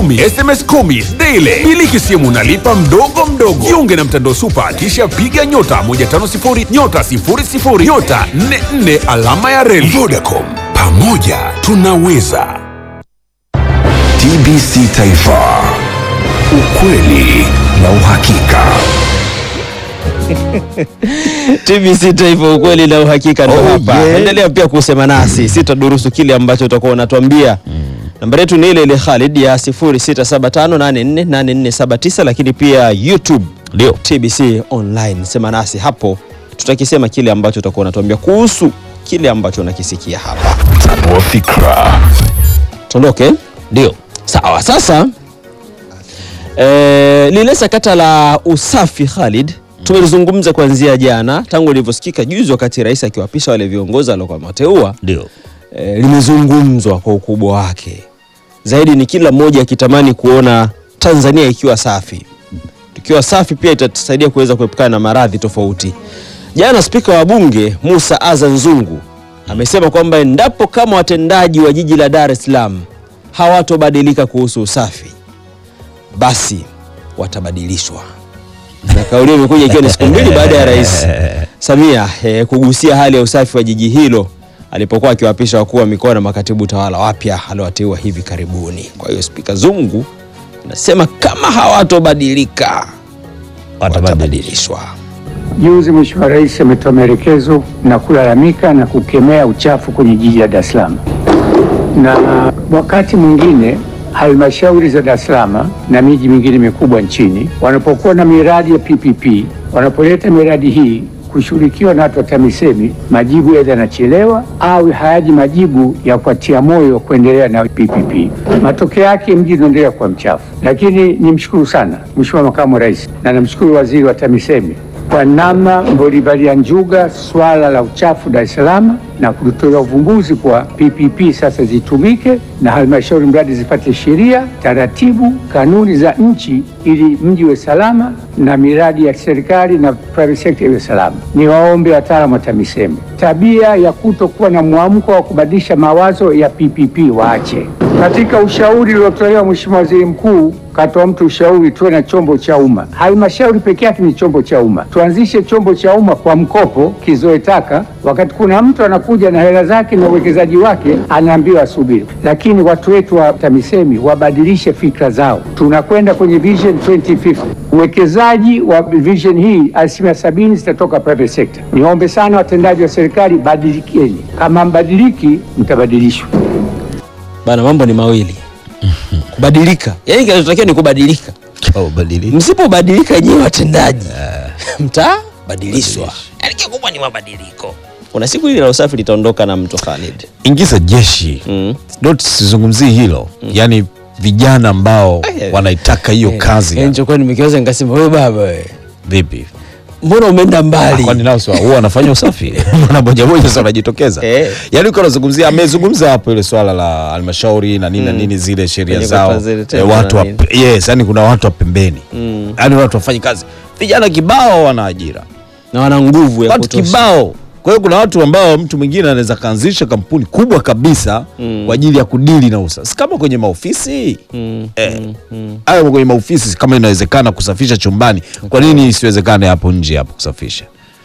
SMS kumi daily. Miliki simu nalipa mdogo mdogo. Jiunge na mtandao Super, kisha piga nyota 150 nyota 00 nyota 44 alama ya reli. Vodacom, pamoja tunaweza. TBC Taifa, ukweli na uhakika. TBC Taifa, ukweli na uhakika ndo Oh, hapa. yeah. Endelea pia kusema nasi, sitadurusu kile ambacho utakuwa unatuambia. Nambari yetu ni ile ile Khalid ya 0675848479 lakini pia YouTube Ndio. TBC online. Sema nasi hapo, tutakisema kile ambacho utakuwa unatuambia kuhusu kile ambacho unakisikia hapa. Tanua fikra. Tuondoke. Ndio. Sawa, sasa e, lile sakata la usafi Khalid tumelizungumza kuanzia jana tangu lilivyosikika juzi wakati rais akiwapisha wale viongozi aliokuwa amewateua Ndio. e, limezungumzwa kwa ukubwa wake zaidi, ni kila mmoja akitamani kuona Tanzania ikiwa safi. Tukiwa safi pia itatusaidia kuweza kuepukana na maradhi tofauti. Jana spika wa bunge Musa Azan Zungu amesema kwamba endapo kama watendaji wa jiji la Dar es Salaam hawatobadilika kuhusu usafi, basi watabadilishwa. Na kauli hiyo imekuja ikiwa ni siku mbili baada ya Rais Samia eh, kugusia hali ya usafi wa jiji hilo alipokuwa akiwapisha wakuu wa mikoa na makatibu tawala wapya aliowateua hivi karibuni. Kwa hiyo spika Zungu anasema kama hawatobadilika watabadilishwa. Juzi Mheshimiwa Rais ametoa maelekezo na kulalamika na kukemea uchafu kwenye jiji la Dar es Salaam, na wakati mwingine halmashauri za Dar es Salaam na miji mingine mikubwa nchini wanapokuwa na miradi ya PPP, wanapoleta miradi hii kushughulikiwa na watu wa TAMISEMI, majibu aidha yanachelewa au hayaji majibu ya kuatia moyo kuendelea na PPP. Matokeo yake mji unaendelea kuwa mchafu. Lakini nimshukuru sana Mheshimiwa Makamu wa Rais na namshukuru Waziri wa TAMISEMI kwa namna mlivyolivalia njuga swala la uchafu Dar es Salaam na kulitolea uvumbuzi kwa PPP sasa zitumike na halmashauri mradi zipate sheria, taratibu, kanuni za nchi ili mji uwe salama na miradi ya serikali na private sector iwe salama. Niwaombe wataalamu wa TAMISEMI, tabia ya kutokuwa na mwamko wa kubadilisha mawazo ya PPP waache. Katika ushauri uliotolewa Mheshimiwa Waziri Mkuu katoa mtu ushauri tuwe na chombo cha umma. Halmashauri peke yake ni chombo cha umma, tuanzishe chombo cha umma kwa mkopo kizoe taka. Wakati kuna mtu anakuja na hela zake na uwekezaji wake, anaambiwa asubiri. Lakini watu wetu wa TAMISEMI wabadilishe fikra zao. Tunakwenda kwenye Vision 2050 uwekezaji wa vision hii asilimia sabini zitatoka private sector. Niombe sana watendaji wa serikali, badilikeni. Kama mbadiliki, mtabadilishwa. Bana, mambo ni mawili kubadilika, yaani kinachotakiwa ni kubadilika. Au badili. Msipobadilika nyewe watendaji mtabadilishwa, yaani kikubwa ni mabadiliko. Kuna siku hili la usafi litaondoka na mto Khalid. Ingiza jeshi. Mm. Not sizungumzii hilo. Yaani vijana ambao Eh, wanaitaka hiyo kazi. Yaani nilichokuwa nimekiwaza nikasema, wewe baba wewe, Vipi? mbona umeenda mbali? Kwani nao sio huwa wanafanya usafi? Mbona moja moja sasa wanajitokeza? Eh. Yaani uko unazungumzia amezungumza hapo ile swala la halmashauri na nini na nini zile sheria Kwenye zao. kata zile Eh, tenda watu na wa, nini. yes, yani kuna watu wa pembeni. Mm. Yaani watu wafanye kazi. Vijana kibao wana ajira. na wana nguvu ya watu kutosha. kibao. Kwa hiyo kuna watu ambao mtu mwingine anaweza kaanzisha kampuni kubwa kabisa kwa ajili ya kudili na usafi, Si kama kwenye maofisi Mm, eh, mm, mm. hayo kwenye maofisi kama inawezekana kusafisha chumbani, kwa nini isiwezekane hapo nje hapo kusafisha?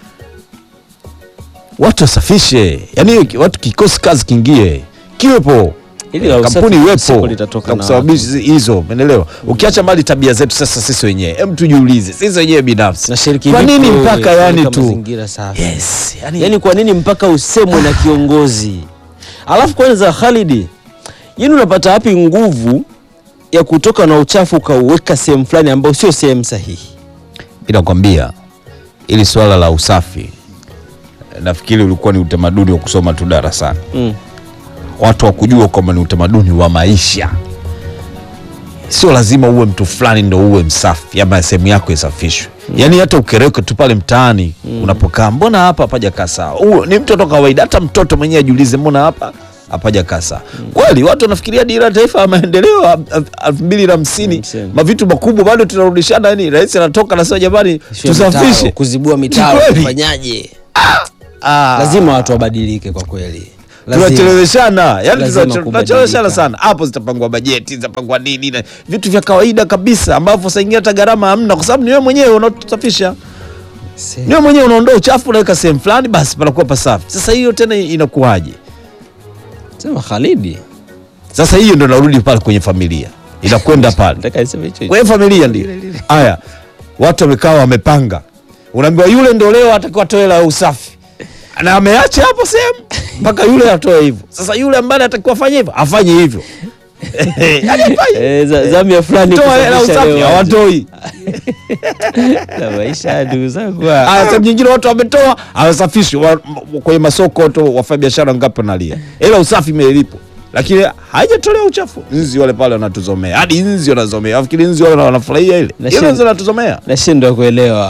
Watu wasafishe, yani watu kikosi kazi kiingie, kiwepo Hili la usafi kampuni siku iwepo litatoka na na kusababisha hizo, umeelewa? Ukiacha mbali tabia zetu sasa sisi wenyewe, hem, tujiulize sisi wenyewe binafsi, Nashiriki kwa vipi nini wewe mpaka yani kuweka tu mazingira safi? yes, yani, Yaani kwa nini mpaka usemwe na kiongozi? Alafu kwanza Khalidi, yaani unapata wapi nguvu ya kutoka na uchafu ukauweka sehemu fulani ambayo sio sehemu sahihi? inakwambia ili swala la usafi eh, nafikiri ulikuwa ni utamaduni wa kusoma tu darasani Mm. watu wa kujua kwamba ni utamaduni wa maisha sio lazima uwe mtu fulani ndo uwe msafi ama sehemu yako isafishwe yaani hata ukereke tu pale mtaani unapokaa mbona hapa hapaja kaa sawa Huo ni mtoto kawaida hata mtoto mwenyewe ajiulize mbona hapa hapaja kaa sawa kweli watu wanafikiria dira ya taifa ya maendeleo ya elfu mbili na hamsini Hamsini. mavitu makubwa bado tunarudishana yani rais anatoka anasema jamani Sio mitaro, tusafishe kuzibua mitaro, Kweli. kufanyaje? Ah. Lazima watu wabadilike kwa kweli. Lazima. tunacheleweshana yani Lazima tunache- kubadilika. tunacheleweshana sana hapo zitapangwa bajeti zitapangwa nini na vitu vya kawaida kabisa ambavyo saa ingine hata gharama hamna kwa sababu ni wewe mwenyewe unatusafisha Se- ni wewe mwenyewe unaondoa uchafu unaweka sehemu fulani basi panakuwa pasafi sasa hiyo tena inakuwaje Sema Khalidi. sasa hiyo ndo narudi pale kwenye familia inakwenda pale Nataka niseme hicho hicho. kwenye familia ndio haya watu wamekaa wamepanga unaambiwa yule ndo leo atakiwa atoe hela ya usafi na ameacha hapo sehemu mpaka yule atoe hivyo sasa yule ambaye atakiwa afanye hivyo afanye hivyo Yaani afanye. Eh, za- zamu ya fulani toa hela ya kusafisha usafi leo. hawatoi Na maisha ndugu zangu. Aya, sehemu nyingine watu wametoa hawasafishi wa, m- kwenye masoko tu wafanya biashara ngapi wanalia hela usafi imelipo lakini haijatolewa uchafu nzi wale pale wanatuzomea hadi nzi wanazomea afikiri nzi wale wanafurahia ile Na ile shi- nzi wanatuzomea Nashindwa kuelewa.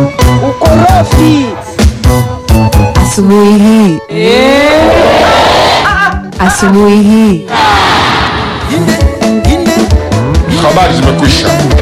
Asubuhi hii. Asubuhi hii. Habari zimekwisha.